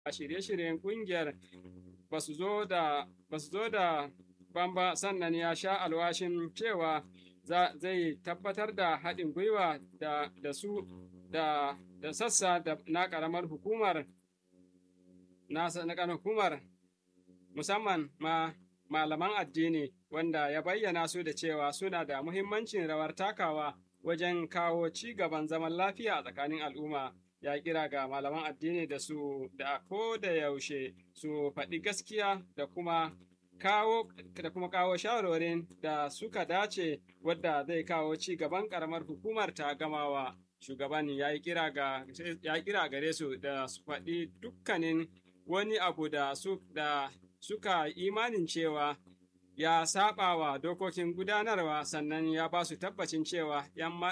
shirye-shiryen kungiyar ba su zo da bamba sannan ya sha alwashin cewa zai tabbatar da haɗin gwiwa da su da sassa na ƙaramar hukumar na ƙaramar hukumar musamman ma malaman addini wanda ya bayyana su da cewa suna da muhimmancin rawar takawa wajen kawo ci gaban zaman lafiya a tsakanin al'umma ya kira ga malaman addini da su da ko da yaushe su faɗi gaskiya da kuma kawo da kuma kawo shawarorin da suka dace wadda zai kawo ci gaban karamar hukumar ta gamawa shugaban ya yi kira gare su da su faɗi dukkanin wani abu da su da suka imanin cewa ya saba wa dokokin gudanarwa sannan ya ba su tabbacin cewa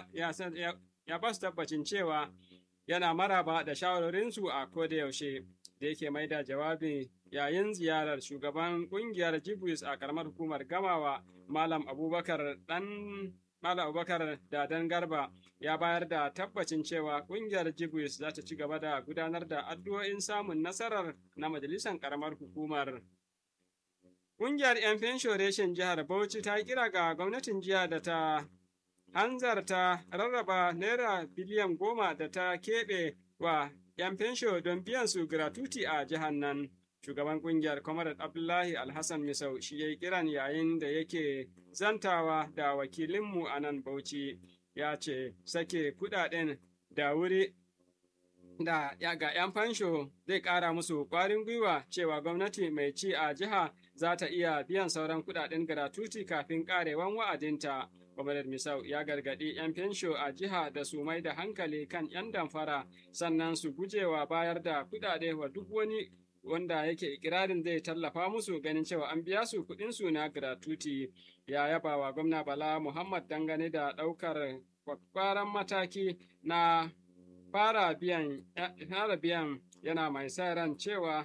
ya ba su tabbacin cewa yana maraba da shawarorinsu a kodayaushe da yake mai da jawabi yayin ziyarar shugaban kungiyar jibris a karamar hukumar gamawa malam abubakar dan malam abubakar dadan garba ya bayar da tabbacin cewa kungiyar jibris za ta ci gaba da gudanar da addu'o'in samun nasarar na majalisar karamar hukumar Ƙungiyar 'yan fenshoreshin jihar Bauchi ta kira ga gwamnatin jiya da ta hanzarta rarraba naira biliyan goma da ta keɓe wa 'yan fensho don biyan su gratuti a jihar nan. Shugaban ƙungiyar Comrade Abdullahi Alhassan Misau shi ya yi kiran yayin da yake zantawa da wakilinmu a nan Bauchi ya ce sake kuɗaɗen da wuri da ga 'yan fansho zai ƙara musu ƙwarin gwiwa cewa gwamnati mai ci a jiha za ta iya biyan sauran kuɗaɗen gratuti kafin ƙarewan wa'adinta. Gwamnatin Misau ya gargaɗi 'yan fensho a jiha da su mai da hankali kan 'yan damfara sannan su gujewa bayar da kuɗaɗe wa duk wani wanda yake ikirarin zai tallafa musu ganin cewa an biya su kuɗin su na gratuti ya yaba wa gwamna Bala Muhammad dangane da ɗaukar kwakwaran mataki na fara biyan fara biyan yana mai sa ran cewa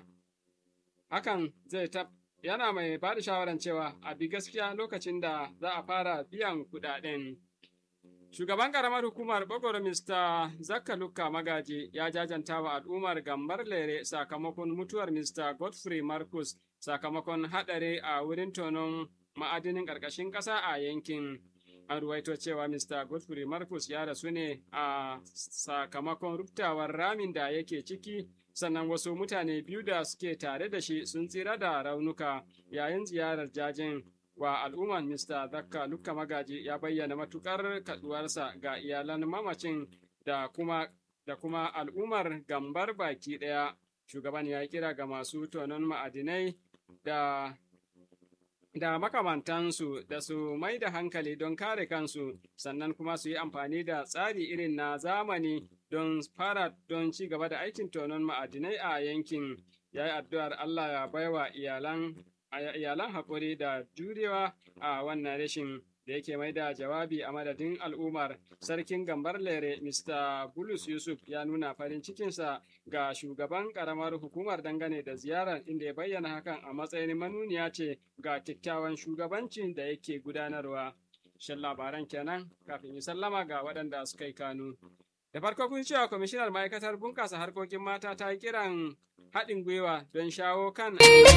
hakan zai tab yana mai ba da shawaran cewa a bi gaskiya lokacin da za a fara biyan kuɗaɗen. Shugaban ƙaramar hukumar Bogoro Mr. Zakka Lukka Magaji ya jajanta wa al'ummar Gambar Lere sakamakon mutuwar Mr. Godfrey Marcus sakamakon haɗari a wurin tonon ma'adinin ƙarƙashin ƙasa a yankin. An ruwaito cewa Mr. Godfrey Marcus ya rasu ne a sakamakon ruptawar ramin da yake ciki sannan wasu mutane biyu da suke tare da shi sun tsira da raunuka yayin ziyarar jajin wa al'umman Mr. Zakka Lukka Magaji ya bayyana matukar kaduwarsa ga iyalan mamacin da kuma da kuma al'ummar gambar baki ɗaya. Shugaban ya kira ga masu tonon ma'adinai da da makamantansu da su mai da hankali don kare kansu sannan kuma su yi amfani da tsari irin na zamani don fara don ci gaba da aikin tonon ma'adinai a yankin ya yi addu'ar Allah ya baiwa iyalan iyalan haƙuri da jurewa a wannan rashin da yake mai da jawabi a madadin al'ummar sarkin gambar lere mr bulus yusuf ya nuna farin cikinsa ga shugaban karamar hukumar dangane da ziyarar inda ya bayyana hakan a matsayin manuniya ce ga kyakkyawan shugabancin da yake gudanarwa shan labaran kenan kafin yi sallama ga waɗanda suka yi kanu da farko kun cewa kwamishinar ma'aikatar bunƙasa harkokin mata ta yi kiran haɗin gwiwa don shawo kan